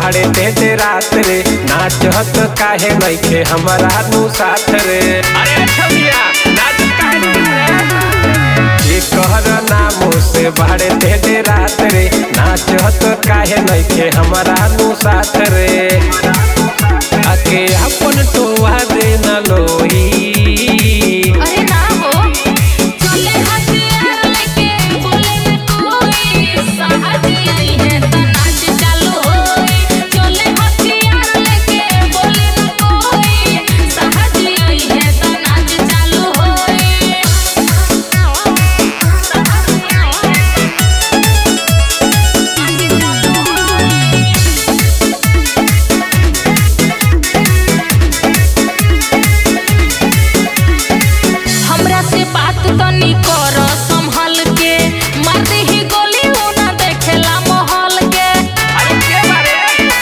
बाड़े दे दे रात रे नाचत काहे नइखे हमारा नु साथ रे अरे छमिया नाच काहे रे ये कहर नामो से बाड़े दे दे रात रे नाचत काहे नइखे हमारा नु साथ रे आके अपन टोवा दे न लोई अरे ना हो चले हथियार लेके बोले न कोई साहसी आई है तो नाच चालू होई चले हथियार लेके बोले न कोई साहसी आई है तो नाच चालू होई साहसी आई है हमरा से बात तनी कर संभल के मार ही गोली उ ना देखेला महल के अरे के बारे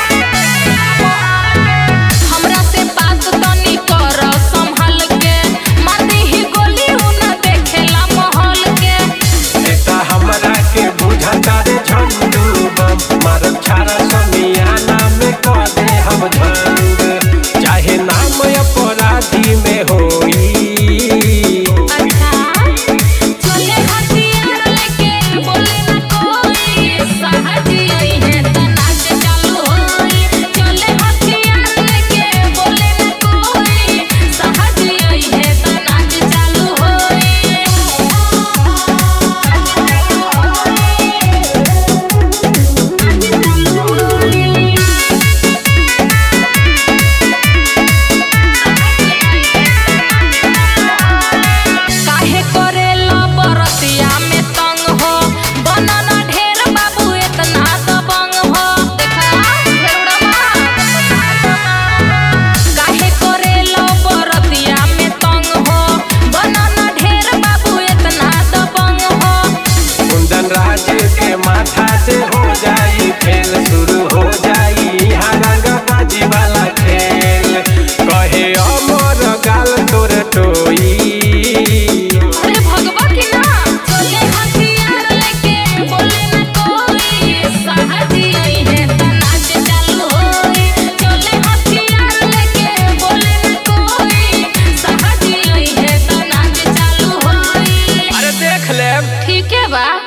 हमरा से बात तनी कर संभल के मार ही गोली उ ना देखेला महल के नेता हमरा के बुझता रे झंडू बम मारब छारा समियाना में कह दे हम झंड चाहे नाम अपराधी में होई अच्छा चले हथियार लेके बोले न कोई साहसी आई है तो नाच चालू होई चले हथियार लेके बोले न कोई साहसी आई है तो नाच चालू होई काहे करेला बरतिया में तंग हो बनना ढेर बाबू इतना दबंग हो देखा घेरुड़वा काहे करेला बरतिया में तंग हो बनना ढेर बाबू इतना दबंग हो कुंदन राज के माथा से हो जाई खेल शुरू हो जाई यहाँ रंगबाजी वाला खेल कहे अमर गाल तोर टोई अरे भगवा की ना चले हथियार लेके बोले न कोई साहसी आई है तो नाच चालू होई चले हथियार लेके बोले न कोई साहसी आई है तो नाच चालू होई अरे देख ले ठीक है बा